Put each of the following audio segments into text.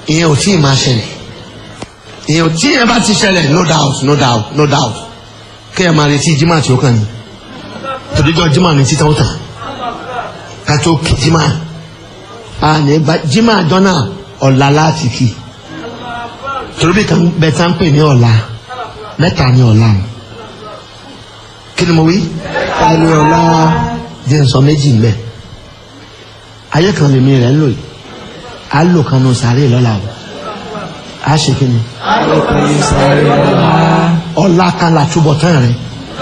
ìyẹn ò tí ì máa ṣẹlẹ̀ ìyẹn ò tí ìyẹn bá ti ṣẹlẹ̀ no doubt no doubt no doubt kéèyàn máa retí jimá tí ó kàn ní tòdíjọ́ jimá ní títà ó tàn ká tó kí jimá a ní bá jimá jọ́nà ọ̀la láti kí torí bí kan bẹ tá ń pè ní ọ̀la mẹ́ta ní ọ̀la o kí ni mo wí ẹni ọ̀la jẹ́ n sọ méjì ń bẹ̀ ayé kan lèmi rẹ̀ ń lò yìí á lò kan nù sàárè lọ́la o á ṣe kí ni ọkùnrin sáré ọ̀la ọ̀la kan là túbọ̀ tán rẹ̀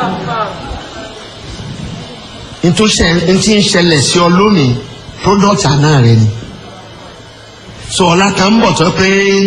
ntí ń ṣẹlẹ̀ sí ọ lónìí product àná rẹ ni so ọ̀la kan ń bọ̀ tó pé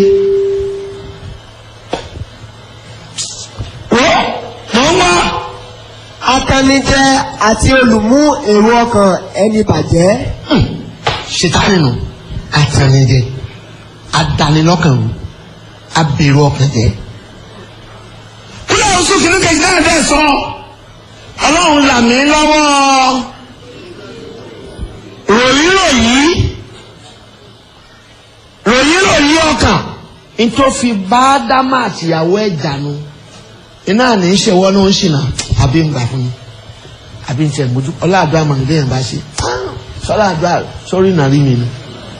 mọ̀ ń wá atanijẹ àti olùmú èrò ọkàn ẹni bàjẹ́ ṣètàlẹ̀ nù àtànìjẹ àdánilọ́kàn wò abèrò ọkàn jẹ. kúlẹ̀ oṣù kìíní kejì náà bẹ́ẹ̀ sọ ọlọ́run là mí lọ́wọ́ ròyìn ròyìn ròyìn ròyìn ọkàn nítòfi bá dámà àtìyàwó ẹ̀ jànú iná ní í ṣe wọ́n ló ń ṣìnà àbí ń gbà fún mi àbí ń tẹ̀ mójú ọlọ́àdúrà màá lè yàn bá ṣe sọ́lá àdúrà sórí nàrí mi ni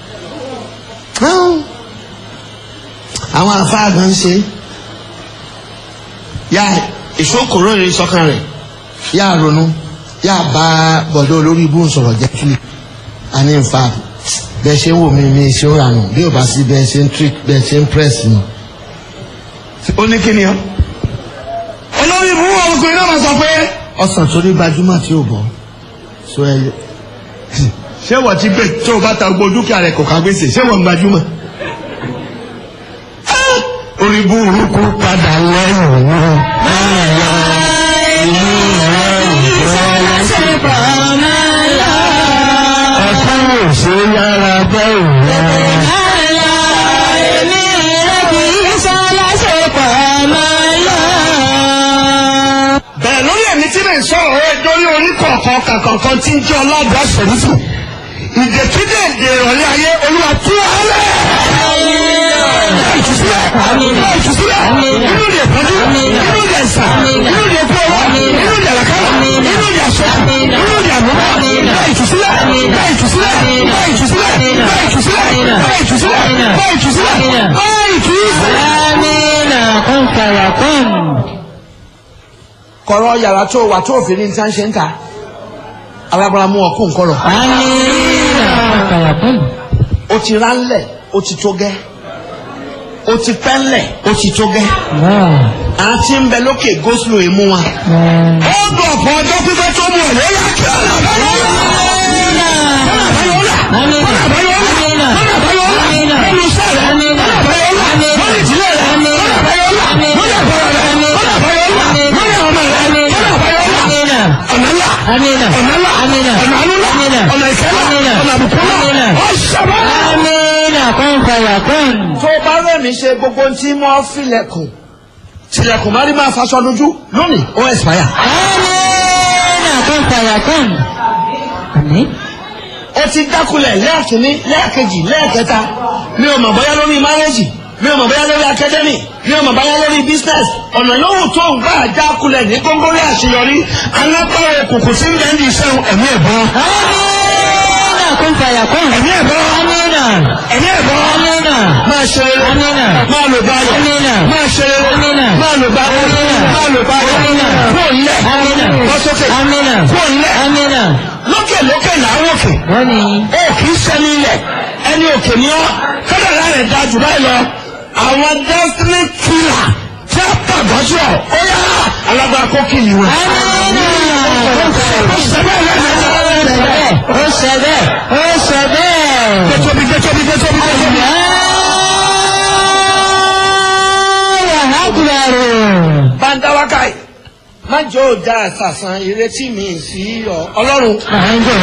àwọn àfáà gan ṣe yá ìṣókòrò rẹ sọ́kàn rẹ̀ yá ronú yá bá bọ̀dọ̀ olórí ibú sọ̀rọ̀ jẹ́ kílì àní nfa bẹ́ẹ̀ ṣe ń wò mí mi ṣe ń ranù bí ò bá sí bẹ́ẹ̀ ṣe ń trick bẹ́ẹ̀ ṣe ń press mi. ó ní kí ni ọ. olórí ibú ọkùnrin náà máa sọ pé ọsàn tó ní gbajúmọ̀ tí ò bọ̀ so ẹ ṣé wọ́n ti gbé tó o bá ta gbogbo dúkìá rẹ̀ kò ká gbèsè ṣé wọ́n ń gbajúmọ̀. orí burúkú padà lẹ́yìn wọn. ọ̀sán ò ṣe yára bẹ́ẹ̀ wọ́n. bẹ́ẹ̀ lórí ẹ̀mí tí mi sọ̀rọ̀ ẹ lórí orí kọ̀ọ̀kan kàkọ̀ọ̀kan tí ń jẹ́ ọlọ́dọ̀ àṣẹ̀rífù ìdèkídè èdè ìrọ̀lẹ́ ayé olúwa tú alẹ́. ìtúsílẹ̀ ìtúsílẹ̀ inú ìdè ìpọ́njú inú ìdè ìsà inú ìdè ìkú ọwọ́ inú ìdè àlàkàrà inú ìdè àṣọ inú ìdè àmúmọ́ bá ìtúsílẹ̀ bá ìtúsílẹ̀ bá ìtúsílẹ̀ bá ìtúsílẹ̀ bá ìtúsílẹ̀ bá ìtúsílẹ̀ bá ìtúsílẹ̀. kọ̀rọ̀ yàrá tó wà tó òfin ní nǹkan ṣe ń ta alábàárà mú ọkùn kọ̀rọ̀. o ti ránlẹ̀ o ti tó gẹ́ o ti pẹ́ńlẹ̀ o ti tó gẹ́ àti ń bẹ lókè goslo èmú wa. ó dùn ọ̀pọ̀ ọjọ́ pípẹ́ tó mú ọ̀rẹ́ yá kí ọ̀nà Amina. ọ̀nà Amina. ànúlà Amina. ọ̀nà ìfẹ́lá ọ̀nà àbùkúlà Amina. ọ̀ṣọ́bà. Amina. Kun fayakun. tó o bá rẹ̀mí ṣe gbogbo tí mo filẹ̀kùn tilẹ̀kùn má rí máa faṣọ lójú lónìí ó ẹ̀sìpáyà. Amina. Kun fayakun. Àmín. ó ti dákulẹ̀ lẹ́ẹ̀kínní lẹ́ẹ̀kejì lẹ́ẹ̀kẹta mi ò mọ̀ bóyá lórí márẹ́jì mi ò mọ̀ bóyá lórí akadẹ́mì mi ò mọ̀ bóyá lórí business ọ̀nà yòówù tó ń gbà dákulẹ̀ ní góńgóri àṣeyọrí alágbára òkùnkùn tí ń bẹ́ẹ̀ ní iṣẹ́ ẹ̀mí ẹ̀bọ́n Amina. Kun fayakun. ẹ̀mí ẹ̀bọ́n Amina. ẹ̀mí ẹ̀bọ́n Amina. máa ṣe rere Amina. máa lò báyọ̀ Amina. máa ṣe rere Amina. máa lò báyọ̀ Amina. máa lò báyọ̀ Amina. kúrò nílẹ̀ Amina. bọ́ sókè Amina. kúrò nílẹ̀ Amina. lókè lókè làwọn òkè Bọ́ni. ó kì í sẹ́ni ilẹ̀ ẹni òkè ni ọ́ kádàrá rẹ̀ da jù báyìí lọ àwọn destiny killer tí a pàgọ́ sí ọ ó yá alágbára kó kìlì wọn. Amina. ó ṣe bẹ́ẹ̀ lẹ́yìn Ó ṣe bẹ́ẹ̀. Ó ṣe bẹ́ẹ̀. gbẹtọ́bi gbẹtọ́bi gbẹtọ́bi gbẹtọ́bi. Allahu Akbar. bàǹdáwákàì má jẹ́ òjà àṣàṣàn ìrètí mi sí ọ ọlọ́run À ń jẹ́